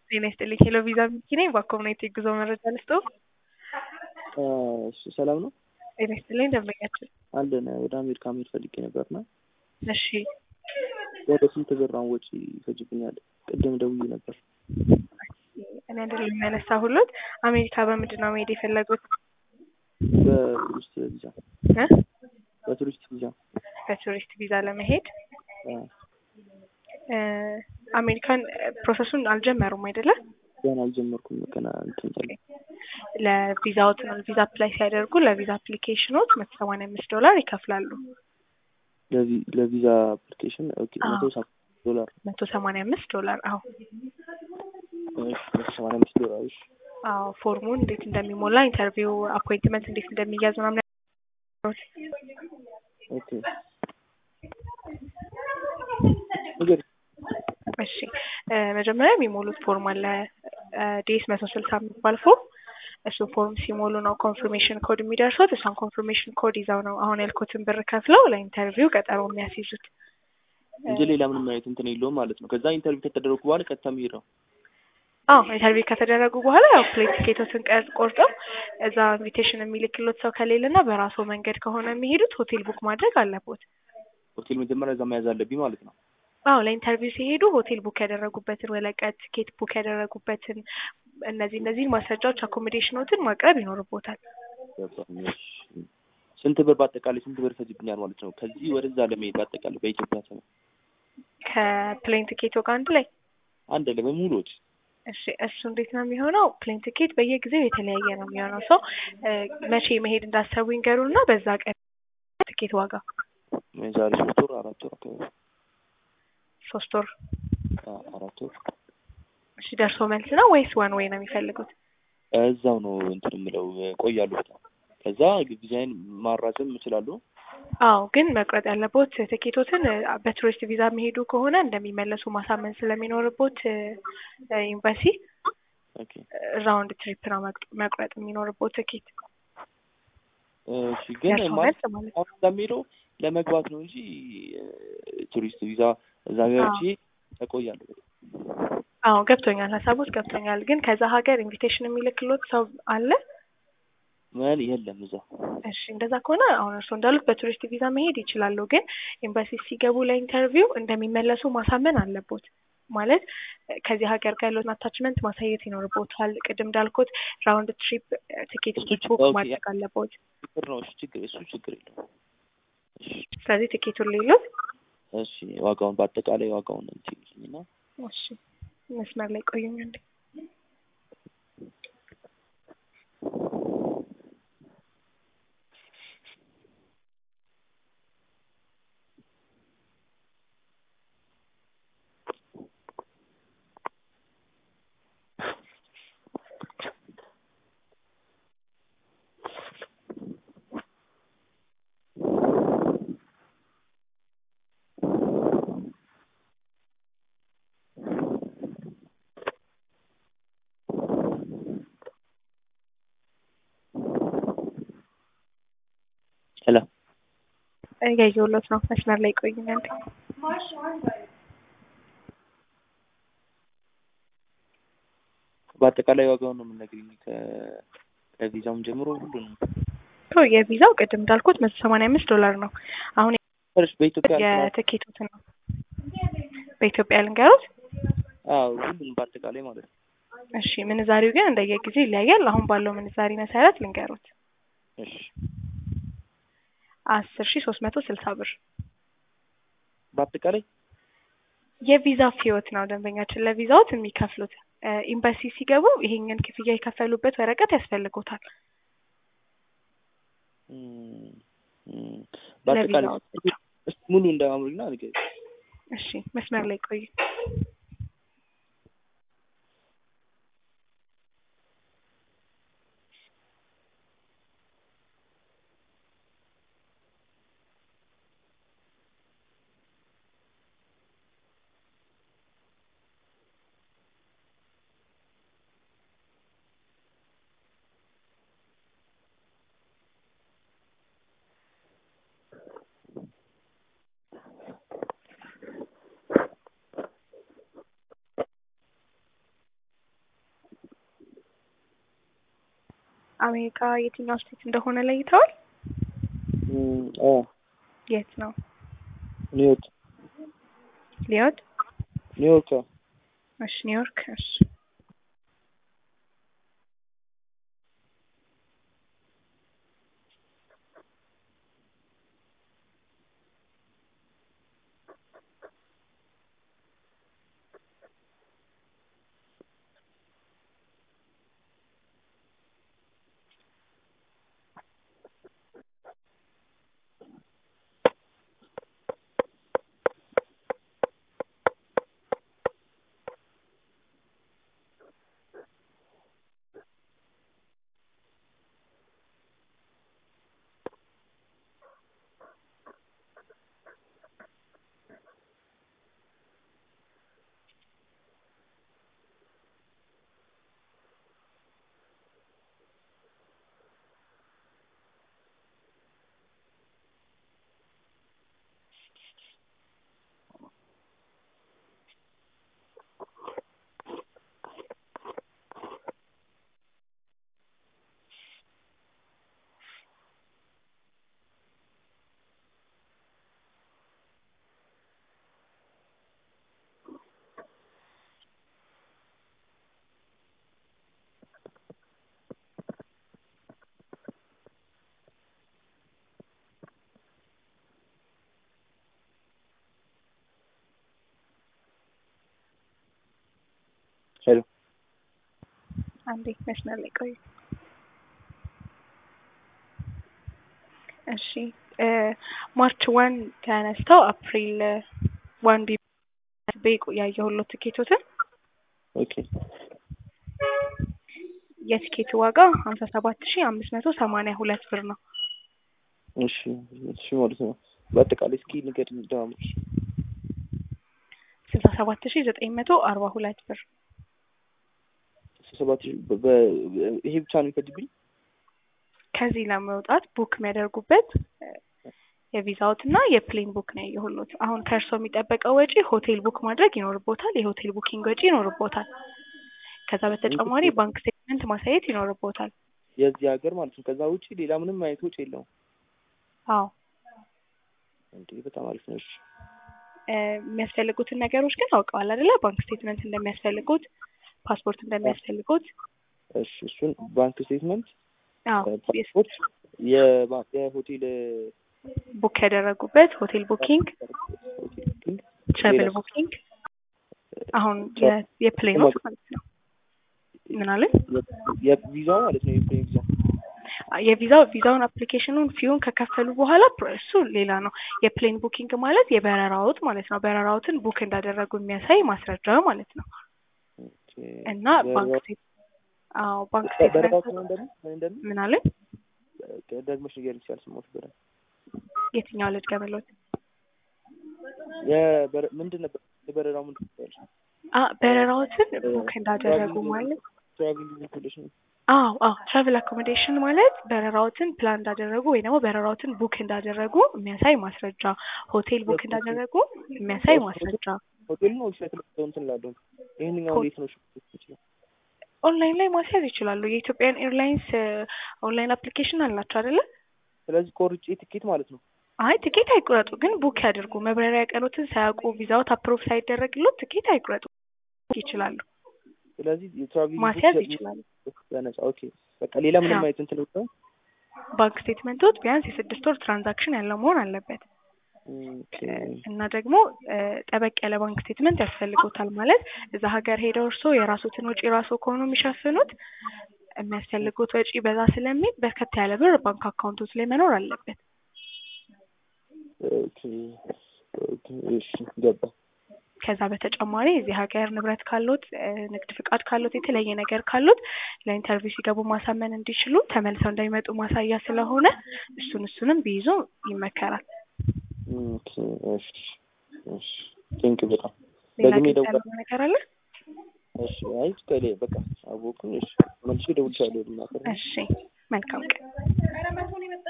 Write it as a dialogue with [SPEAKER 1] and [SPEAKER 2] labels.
[SPEAKER 1] ጤና ይስጥልኝ ሄሎ ቪዛ ሚኪ ነኝ። በኮሚኒቲ የጉዞ መረጃ ልስጥዎ።
[SPEAKER 2] እሺ ሰላም ነው።
[SPEAKER 1] ጤና ይስጥልኝ ደንበኛችን።
[SPEAKER 2] አንድን ወደ አሜሪካ መሄድ ፈልጌ ነበርና
[SPEAKER 1] እሺ
[SPEAKER 2] ወደ ስንት ብር አሁን ወጪ ይፈጅብኛል? ቅድም ደውዬ ነበር።
[SPEAKER 1] እኔ አይደለም የሚያነሳሁሎት አሜሪካ በምንድን ነው መሄድ የፈለጉት?
[SPEAKER 2] በቱሪስት ቪዛ
[SPEAKER 1] እ?
[SPEAKER 2] በቱሪስት ቪዛ
[SPEAKER 1] በቱሪስት ቪዛ ለመሄድ
[SPEAKER 2] አ፣
[SPEAKER 1] እ፣ አሜሪካን ፕሮሰሱን አልጀመሩም አይደለ?
[SPEAKER 2] ገና አልጀመርኩም። ገና እንትን ያለ
[SPEAKER 1] ለቪዛዎት ነው ቪዛ አፕላይ ሲያደርጉ ለቪዛ አፕሊኬሽኖች መቶ ሰማንያ አምስት ዶላር ይከፍላሉ።
[SPEAKER 2] ለቪ- ለቪዛ አፕሊኬሽን ኦኬ፣
[SPEAKER 1] አዎ።
[SPEAKER 2] መቶ ሰባ ዶላር
[SPEAKER 1] መቶ ሰማንያ አምስት ዶላር አዎ
[SPEAKER 2] እሺ፣ መቶ ሰማንያ አምስት ዶላር እሺ።
[SPEAKER 1] አዎ ፎርሙን እንዴት እንደሚሞላ ኢንተርቪው አፖይንትመንት እንዴት እንደሚያዝ ምናምን
[SPEAKER 2] ኦኬ ንገሪኝ።
[SPEAKER 1] እሺ እ፣ መጀመሪያ የሚሞሉት ፎርም አለ ዲኤስ መቶ ስልሳ የሚባል ፎርም እሱ ፎርም ሲሞሉ ነው ኮንፊርሜሽን ኮድ የሚደርሱት እሷን ኮንፊርሜሽን ኮድ ይዘው ነው አሁን ያልኩትን ብር ከፍለው ለኢንተርቪው ቀጠሮ የሚያስይዙት
[SPEAKER 2] እንጂ ሌላ ምንም አይነት እንትን የለውም ማለት ነው። ከዛ ኢንተርቪው ከተደረጉ በኋላ ቀጥታ መሄድ ነው።
[SPEAKER 1] አዎ ኢንተርቪው ከተደረጉ በኋላ ያው ፕሌን ቲኬቶትን ቀር ቆርጠው እዛ ኢንቪቴሽን የሚልክሎት ሰው ከሌለና በራሱ መንገድ ከሆነ የሚሄዱት ሆቴል ቡክ ማድረግ አለቦት
[SPEAKER 2] ሆቴል መጀመሪያ እዛ መያዝ አለብኝ ማለት ነው።
[SPEAKER 1] አዎ ለኢንተርቪው ሲሄዱ ሆቴል ቡክ ያደረጉበትን ወረቀት፣ ቲኬት ቡክ ያደረጉበትን እነዚህ እነዚህን ማስረጃዎች አኮሞዴሽኖትን ማቅረብ ይኖርቦታል።
[SPEAKER 2] ገባኝ። እሺ። ስንት ብር በአጠቃላይ ስንት ብር ይፈጅብኛል ማለት ነው? ከዚህ ወደዛ ለመሄድ በአጠቃላይ በኢትዮጵያ ስነ
[SPEAKER 1] ከፕሌን ቲኬቶ ጋር አንድ ላይ
[SPEAKER 2] አንድ ላይ በሙሉ ወጪ
[SPEAKER 1] እሺ እሱ እንዴት ነው የሚሆነው? ፕሌን ቲኬት በየጊዜው የተለያየ ነው የሚሆነው። ሰው መቼ መሄድ እንዳሰቡ ይንገሩና በዛ ቀን ቲኬት ዋጋ
[SPEAKER 2] የዛሬ ሶስት ወር አራት ወር አካባቢ
[SPEAKER 1] ሶስት ወር
[SPEAKER 2] አ- አራት ወር
[SPEAKER 1] እሺ ደርሶ መልስ ነው ወይስ ዋን ወይ ነው የሚፈልጉት?
[SPEAKER 2] እዛው ነው እንትን የምለው ቆያለሁ በጣም ከዛ ጊዜን ማራዘም እችላለሁ።
[SPEAKER 1] አዎ ግን መቁረጥ ያለቦት ትኬቶትን እ፣ በቱሪስት ቪዛ የሚሄዱ ከሆነ እንደሚመለሱ ማሳመን ስለሚኖርቦት እ፣ ኤምባሲ
[SPEAKER 2] ኦኬ
[SPEAKER 1] ራውንድ ትሪፕ ነው መቅ- መቁረጥ የሚኖርቦት ትኬት
[SPEAKER 2] እሺ ግን
[SPEAKER 1] ደርሶ
[SPEAKER 2] ማለት
[SPEAKER 1] መልስ ማለት ነው።
[SPEAKER 2] አሁን ለሚሄደው ለመግባት ነው እንጂ እ፣ ቱሪስት ቪዛ እዛ ገብቼ እቆያለሁ።
[SPEAKER 1] አዎ ገብቶኛል፣ ሀሳቦች ገብቶኛል። ግን ከዛ ሀገር ኢንቪቴሽን የሚልክሎት ሰው አለ?
[SPEAKER 2] ምን የለም እዛ
[SPEAKER 1] እሺ እንደዛ ከሆነ አሁን እርስዎ እንዳሉት በቱሪስት ቪዛ መሄድ ይችላሉ። ግን ኤምባሲ ሲገቡ ለኢንተርቪው እንደሚመለሱ ማሳመን አለቦት። ማለት እ፣ ከዚህ ሀገር ጋር ያለውን አታችመንት ማሳየት ይኖርቦታል። ቅድም እንዳልኩት ራውንድ ትሪፕ ቲኬት
[SPEAKER 2] እሱ
[SPEAKER 1] ቡክ
[SPEAKER 2] ኦኬ፣
[SPEAKER 1] ማድረግ አለቦት።
[SPEAKER 2] ችግር ነው። እሺ ችግር እሱ ችግር የለውም። እሺ
[SPEAKER 1] ስለዚህ ቲኬቱን ሌሎት
[SPEAKER 2] እሺ ዋጋውን በአጠቃላይ ዋጋውን እንትን ይልኝና
[SPEAKER 1] እሺ መስመር ላይ ቆዩኝ እንዴ
[SPEAKER 2] ሄሎ
[SPEAKER 1] እያየሁሎት ነው። መስመር ላይ ቆዩኝ እንዴ
[SPEAKER 2] በአጠቃላይ ዋጋውን ነው የምነግርኝ ከ- ከቪዛውም ጀምሮ ሁሉንም
[SPEAKER 1] ቶ የቪዛው ቅድም እንዳልኩት መቶ ሰማንያ አምስት ዶላር ነው። አሁን
[SPEAKER 2] ፈርሽ በኢትዮጵያ
[SPEAKER 1] የትኬቱትን ነው በኢትዮጵያ ልንገሩት።
[SPEAKER 2] አዎ ሁሉንም በአጠቃላይ ማለት ነው።
[SPEAKER 1] እሺ ምንዛሪው ግን እንደየጊዜው ይለያያል። አሁን ባለው ምንዛሪ መሰረት ልንገሩት
[SPEAKER 2] እሺ
[SPEAKER 1] አስር ሺ ሶስት መቶ ስልሳ ብር
[SPEAKER 2] በአጠቃላይ
[SPEAKER 1] የቪዛ ፊዮት ነው ደንበኛችን ለቪዛዎት የሚከፍሉት። እ፣ ኤምባሲ ሲገቡ ይሄንን ክፍያ የከፈሉበት ወረቀት ያስፈልጎታል።
[SPEAKER 2] እም፣ እም፣ በአጠቃላይ
[SPEAKER 1] ለቪዛዎት
[SPEAKER 2] እስኪ ሙሉ እንዳማምርና ንገሪኝ።
[SPEAKER 1] እሺ መስመር ላይ ቆዩ። አሜሪካ የትኛው ስቴት እንደሆነ ለይተዋል?
[SPEAKER 2] እም፣ አ
[SPEAKER 1] የት ነው?
[SPEAKER 2] ኒውዮርክ
[SPEAKER 1] ሊዮት?
[SPEAKER 2] ኒውዮርክ አ
[SPEAKER 1] እሺ ኒውዮርክ። እሺ
[SPEAKER 2] ሄሎ
[SPEAKER 1] አንዴ መስመር ላይ ቆዩ። እሺ እ ማርች ዋን ተነስተው አፕሪል ዋን ቢ ቤቁ ያየሁሎት ትኬቶትን
[SPEAKER 2] ኦኬ
[SPEAKER 1] የቲኬቱ ዋጋ ሀምሳ ሰባት ሺ አምስት መቶ ሰማንያ ሁለት ብር ነው።
[SPEAKER 2] እሺ እሺ ማለት ነው። በአጠቃላይ እስኪ ንገሪኝ ደማምር
[SPEAKER 1] ስልሳ ሰባት ሺ ዘጠኝ መቶ አርባ ሁለት ብር
[SPEAKER 2] ሰባት ሺህ በ- በ- ይሄ ብቻ ነው የሚፈጅብኝ?
[SPEAKER 1] ከዚህ ለመውጣት ቡክ የሚያደርጉበት እ የቪዛዎት እና የፕሌን ቡክ ነው ያየሁሎት። አሁን ከእርስዎ የሚጠበቀው ወጪ ሆቴል ቡክ ማድረግ ይኖርቦታል። የሆቴል ቡኪንግ ወጪ ይኖርቦታል። ከዛ በተጨማሪ ባንክ ስቴትመንት ማሳየት ይኖርቦታል።
[SPEAKER 2] የዚህ ሀገር ማለት ነው። ከዛ ውጪ ሌላ ምንም አይነት ውጪ የለውም።
[SPEAKER 1] አዎ
[SPEAKER 2] እንዴ በጣም አሪፍ ነው። እሺ
[SPEAKER 1] እ የሚያስፈልጉትን ነገሮች ግን አውቀዋል አይደለ? ባንክ ስቴትመንት እንደሚያስፈልጉት፣ ፓስፖርት እንደሚያስፈልጉት።
[SPEAKER 2] እሺ እሱን ባንክ ስቴትመንት፣
[SPEAKER 1] አዎ
[SPEAKER 2] ፓስፖርት፣ የባ- የሆቴል
[SPEAKER 1] ቡክ ያደረጉበት ሆቴል ቡኪንግ፣
[SPEAKER 2] ሆቴል ቡኪንግ፣
[SPEAKER 1] ትራቭል
[SPEAKER 2] ሌላስ?
[SPEAKER 1] ቡኪንግ። አሁን የ- የፕሌኖች ማለት ነው። ምን አለ?
[SPEAKER 2] የቪዛው ማለት ነው። የፕሌን ቪዛ
[SPEAKER 1] የቪዛው ቪዛውን አፕሊኬሽኑን ፊውን ከከፈሉ በኋላ ፕሮ- እሱ ሌላ ነው። የፕሌን ቡኪንግ ማለት የበረራዎት ማለት ነው። በረራዎትን ቡክ እንዳደረጉ የሚያሳይ ማስረጃ ማለት ነው።
[SPEAKER 2] ኦኬ።
[SPEAKER 1] እና ባንክ
[SPEAKER 2] በረራው-
[SPEAKER 1] ስቴት አዎ ባንክ
[SPEAKER 2] በረራው
[SPEAKER 1] ስቴትመንት
[SPEAKER 2] ምን እንደምን ምን እንደምን
[SPEAKER 1] ምን አለ?
[SPEAKER 2] ደግመሽ ንገሪኝ ሲያልሰማሁሽ በደንብ
[SPEAKER 1] የትኛው ልጅ ገበሎት?
[SPEAKER 2] የበረ- ምንድን ነበር የበረራው ምንድን ነበር?
[SPEAKER 1] አ በረራዎትን ቡክ እንዳደረጉ ማለት
[SPEAKER 2] ትራቭሊንግ ኢንፎርሜሽን
[SPEAKER 1] አዎ አዎ ትራቨል አኮሞዴሽን ማለት በረራዎትን ፕላን እንዳደረጉ ወይ ደግሞ በረራዎትን ቡክ እንዳደረጉ የሚያሳይ ማስረጃ፣ ሆቴል ቡክ እንዳደረጉ የሚያሳይ ማስረጃ።
[SPEAKER 2] ሆቴል ነው ዌብሳይት ላይ እንትን እላለሁ። ይሄንኛው እንዴት ነው ሽፍት ይችላል?
[SPEAKER 1] ኦንላይን ላይ ማስያዝ ይችላሉ። የኢትዮጵያን ኤርላይንስ ኦንላይን አፕሊኬሽን አላቸው አይደለ?
[SPEAKER 2] ስለዚህ ቆርጬ ትኬት ማለት ነው።
[SPEAKER 1] አይ ትኬት አይቁረጡ፣ ግን ቡክ ያድርጉ። መብረሪያ ቀኖትን ሳያውቁ ቪዛዎት አፕሮቭ ሳይደረግሎት ትኬት አይቁረጡ ይችላሉ።
[SPEAKER 2] ስለዚህ የትራቭሊንግ
[SPEAKER 1] ማስያዝ ይችላሉ።
[SPEAKER 2] በነጻ ኦኬ። በቃ ሌላ ምንም
[SPEAKER 1] አዎ።
[SPEAKER 2] አይነት እንትን ነው።
[SPEAKER 1] ባንክ ስቴትመንቶት ቢያንስ የስድስት ወር ትራንዛክሽን ያለው መሆን አለበት
[SPEAKER 2] ኦኬ
[SPEAKER 1] እና ደግሞ እ ጠበቅ ያለ ባንክ ስቴትመንት ያስፈልጎታል። ማለት እዛ ሀገር ሄደው እርስዎ የራሶትን ወጪ ራስዎ ከሆኑ የሚሸፍኑት የሚያስፈልጉት ወጪ በዛ ስለሚል በርከት ያለ ብር ባንክ አካውንቶት ላይ መኖር አለበት።
[SPEAKER 2] ኦኬ ኦኬ እሺ ገባ።
[SPEAKER 1] ከዛ በተጨማሪ እዚህ ሀገር ንብረት ካሉት እ ንግድ ፍቃድ ካሉት የተለያየ ነገር ካሉት ለኢንተርቪው ሲገቡ ማሳመን እንዲችሉ ተመልሰው እንደሚመጡ ማሳያ ስለሆነ እሱን እሱንም ቢይዙ ይመከራል።
[SPEAKER 2] ኦኬ እሺ እሺ ቴንክ በጣም
[SPEAKER 1] ሌላ
[SPEAKER 2] ደግሜ
[SPEAKER 1] ግልጽ
[SPEAKER 2] ደውላ
[SPEAKER 1] ያለው ነገር አለ?
[SPEAKER 2] እሺ አይ ከሌ በቃ አወኩኝ። እሺ መልሼ ደውልሻለሁ። ልናገር
[SPEAKER 1] እሺ መልካም ቀን።